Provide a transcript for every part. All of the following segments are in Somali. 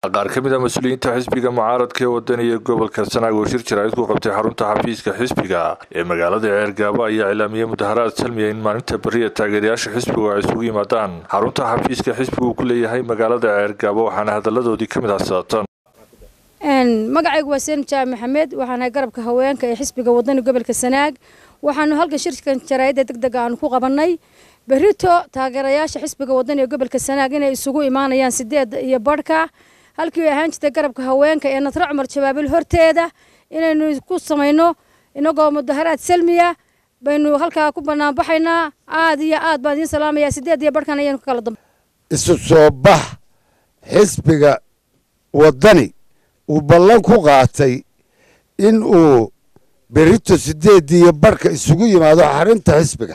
qaar ka mid a mas-uuliyiinta xisbiga mucaaradka ee wadani iyo gobolka sanaag oo shir jaraa'id ku qabtay xarunta xafiiska xisbiga ee magaalada ceergaabo ayaa cilaamiyey mudaharaad salmiya in maalinta beriya taageerayaasha xisbigu ay isugu yimaadaan xarunta xafiiska xisbigu uu ku leeyahay magaalada ceergaabo waxaana hadaladoodii ka mid ah saatan magacaygu waa seen jaamac maxamed waxaanahay garabka haweenka ee xisbiga wadani gobolka sanaag waxaanu halkan shirkan jaraa'idda deg deg aanu ku qabannay berito taageerayaasha xisbiga wadani ee gobolka sanaag inay isugu imaanayaan sideed iyo badhka halkii ahaan jirtay garabka haweenka ee nasre cumar jabaabil horteeda inaynu ku samayno inagoo mudaharaad salmiya baynu halkaa ku banaanbaxaynaa aad iyo aad baan idiin salaamayaa sideed iyo badhkan ayaynu ka kala dambe isu soo bax xisbiga waddani uu ballan ku qaatay in uu berito sideeddii iyo badhka isugu yimaado xarinta xisbiga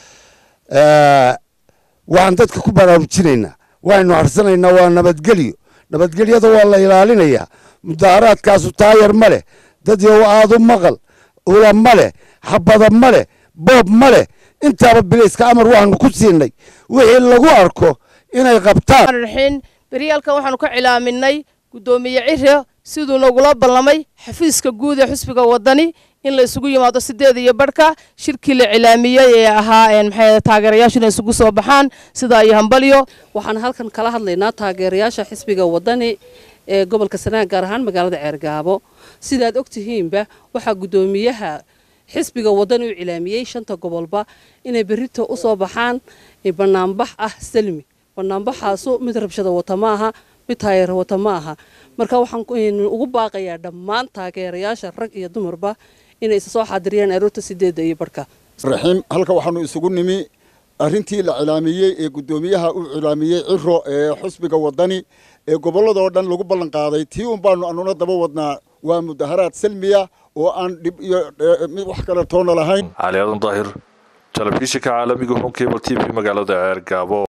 waxaan dadka ku baraarujinaynaa waxaynu harsanaynaa waa nabadgelyo nabadgelyada waa la ilaalinayaa mudaharaadkaasu taayar ma leh dad yow aadu maqal ula ma leh xabada ma leh boob ma leh intaaba bilayska amar waxaanu ku siinay wixii lagu arko inay qabtaan raxiin beryaalkan waxaanu ka cilaaminay guddoomiye cire siduu nagula ballamay xafiiska guud ee xusbiga waddani in la isugu yimaado sideed iyo badhka shirkii la cilaamiyey ee ahaa maxay taageerayaashu inay isugu soo baxaan sidaa iyo hambalyo waxaan halkan kala hadlaynaa taageerayaasha xisbiga waddani ee gobolka sanaag gaar ahaan magaalada ceergaabo sidaad og tihiinba waxaa guddoomiyaha xisbiga waddani u cilaamiyey shanta gobolba inay berrito u soo baxaan banaanbax ah salmi banaanbaxaasu mid rabshada wata ma aha mid taayara wata ma aha marka waxaan ugu baaqayaa dhammaan taageerayaasha rag iyo dumarba inay isa soo xaadiriyaan aroorta sideedda iyo barhka raxiim halka waxaanu isugu nimi arrintii la cilaamiyey ee guddoomiyaha u cilaamiyey ciro ee xusbiga waddani ee gobolladoo dhan lagu ballan qaaday tii un baanu anuna daba wadnaa waa mudaharaad salmiya oo aan dhib iyo mid wax kale toona lahayn cali aadan daahir telefishinka caalamiga hon cable t v magaalada ceergaabo